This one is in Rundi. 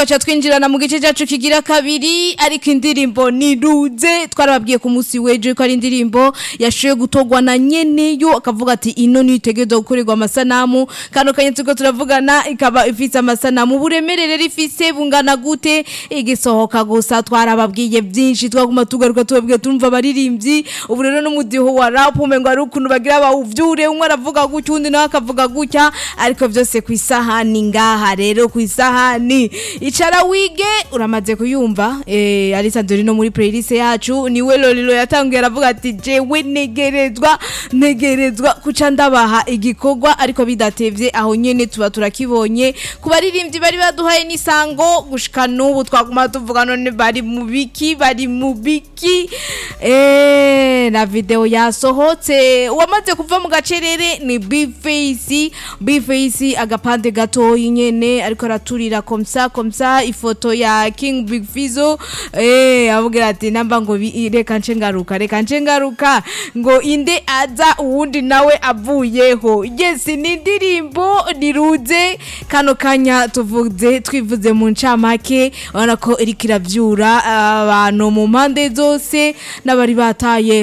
tugaca twinjirana mu gice cyacu kigira kabiri ariko indirimbo niruze twarababwiye ku munsi w'ejo ko ari indirimbo yashoboye gutogwa na nyeneyo akavuga ati ino nitegerezwa gukorerwa amasanamu kano kanya turiko turavugana ikaba ifise amasanamu uburemere rero ifise bungana gute igisohoka gusa twarababwiye byinshi twaguma tugaruka tubabwiye tumva abaririmbyi ubu rero n'umudiho wa rap umengo ari ukuntu bagira bawuvyure umwe aravuga gutya undi nawe akavuga gutya ariko byose ku isahani ngaha rero ku isahani icara wige uramaze kuyumva eh Alisa Dori no muri playlist yacu niwe Lolilo yatanguye aravuga ati jewe negerezwa negerezwa kuca ndabaha igikorwa ariko bidatevye aho nyene tuba turakibonye ku baririmbyi bari baduhaye n'isango gushika n'ubu twaguma tuvuga none bari mu biki bari mu biki eh na video yasohotse uwamaze kuva mu gacerere ni Bface Bface agapande gatoyi nyene ariko araturira komsa komsa ifoto ya King Big Fizzo eh avugira ati namba ngo bi- reka nce ngaruka reka nce ngaruka ngo inde aza uwundi nawe avuyeho yes ni indirimbo niruze kano kanya tuvuze twivuze mu ncamake urabona ko iriko iravyura abantu mu mpande zose n'abari bataye